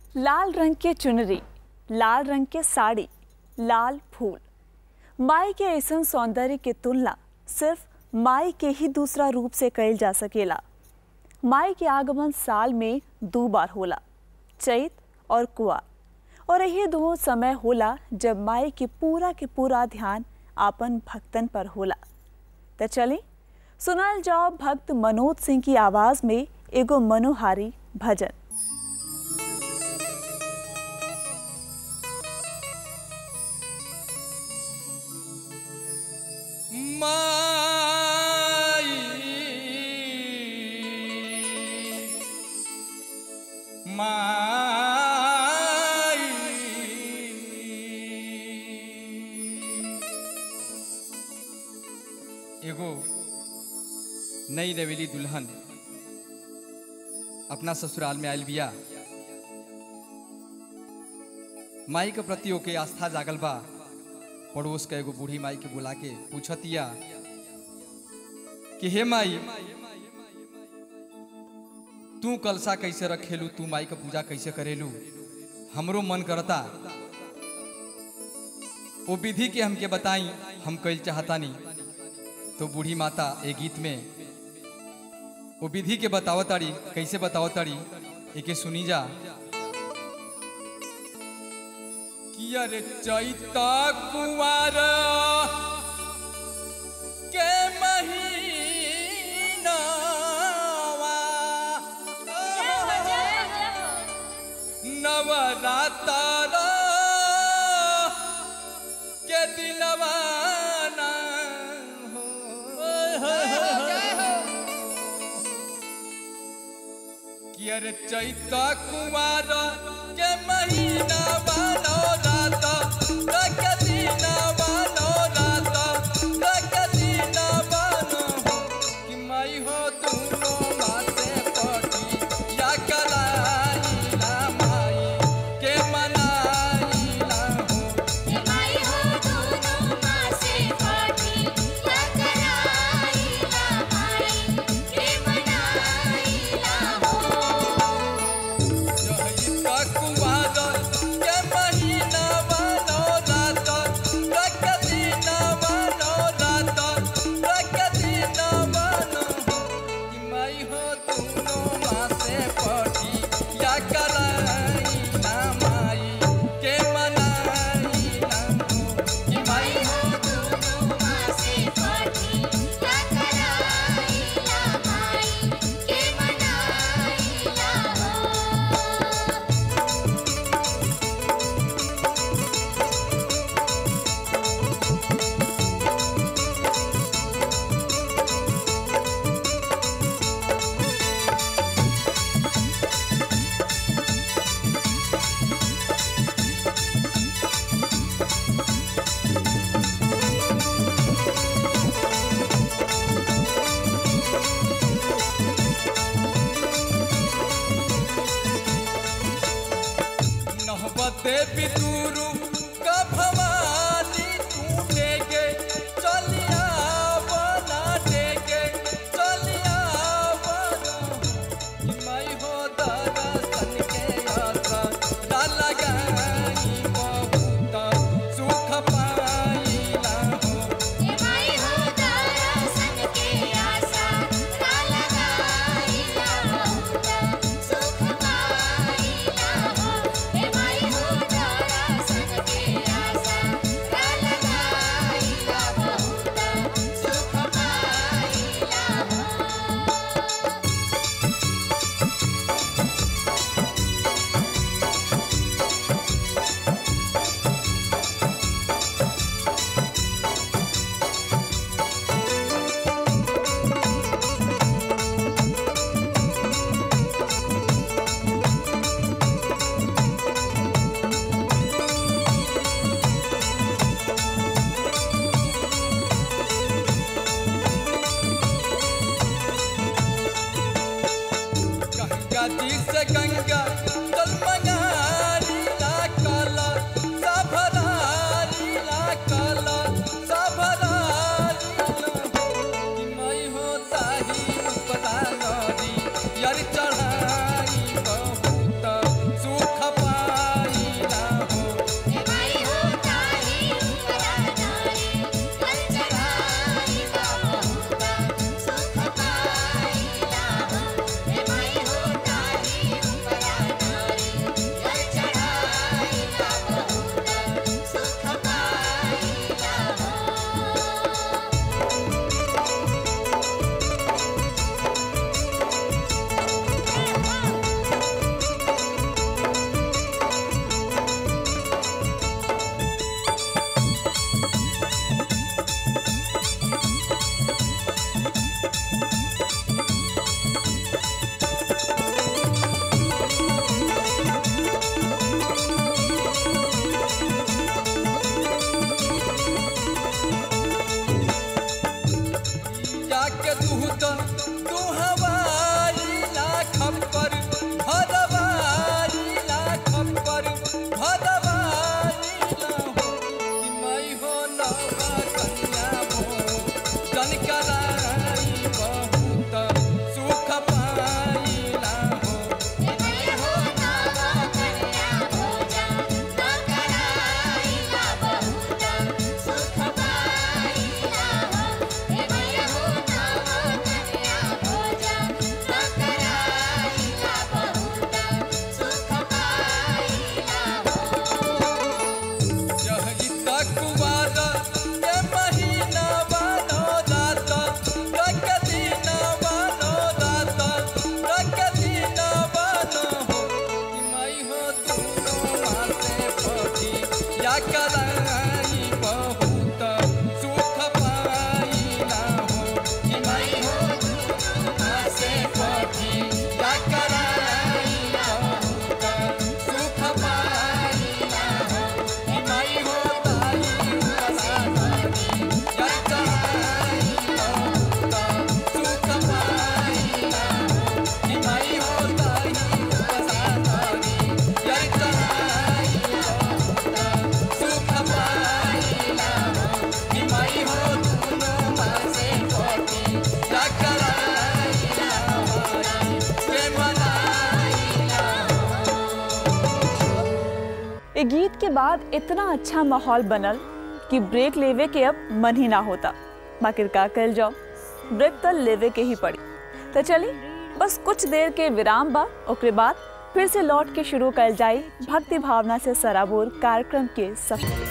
लाल रंग के चुनरी लाल रंग के साड़ी लाल फूल माई के ऐसन सौंदर्य के तुलना सिर्फ माई के ही दूसरा रूप से कइल जा सकेला माई के आगमन साल में दो बार होला चैत और कुआर और यही दो समय होला जब माई के पूरा के पूरा ध्यान आपन भक्तन पर होला तो चली सुनल जाओ भक्त मनोज सिंह की आवाज में एगो मनोहारी भजन माई माई एगो नई नवेली दुल्हन अपना ससुराल में आयल बिया माई के प्रति ओके आस्था जागल बा पड़ोस के एगो बूढ़ी माई के बुला के पूछतिया कि हे माई तू कलसा कैसे रखेलू तू माई के पूजा कैसे करेलू हमरो मन करता वो विधि के हमके बताई हम कैल चाहतानी तो बूढ़ी माता ए गीत में वो विधि के बतावताड़ी कैसे बतावताड़ी एके सुनी जा कि अरे चैता कुंवार के महीनावा नवरातर के दिलवा ना हो कि अरे चैता कुंवार के महीना बानो रात रख दीना बानो रात रख दीना बानो कि माई हो दूनो माते पटी या कलाई ला माई के मनाई ला हो चैता कुंवार के महीना बानो रात रख दीना बानो रात रख दीना बानो कि माई हो दूनो मासे पटी या कलाई ना माई के मनाई ना हो कि माई हो नहबते बितुरु का भवानी तू देगे चलिया बना देगे चलिया बना कि मैं हो दरसन के आशा दा लगाई बहुत सुख पाईला हो गंगा जी से गंगा जल मंगारी ला काला साभरारी ला काला साभरारी ला कि मैं हो ताही उपदा नरी यार चढ़ाई बहुत सुख तू हवाई ला खप्पर भदवाई ला खप्पर भदवाई ला हो कि मैं हो नवा कन्या भो जन कराई बहुत सुख पाइला हो जही तक वाद के महीना बानो रात तक दिन बानो रात तक दिन बानो हो कि मैं हो दोनों मासे पखी या कराई बहुत सुख पाइला हो कि मैं हो दोनों मासे पखी या कराई बहुत सुख पाइला हो कि मैं हो ताई उपसारी या कराई बहुत सुख पाइला हो कि मैं हो ताई उपसारी या कराई बहुत सुख पाइला हो कि मैं हो दोनों मासे पटी या कराई हमारी प्रेम लाइला ए गीत के बाद इतना अच्छा माहौल बनल कि ब्रेक लेवे के अब मन ही ना होता बाकी का कल जाओ ब्रेक तो लेवे के ही पड़ी तो चली बस कुछ देर के विराम बा ओकरे बाद फिर से लौट के शुरू कल जाई भक्ति भावना से सराबोर कार्यक्रम के सफर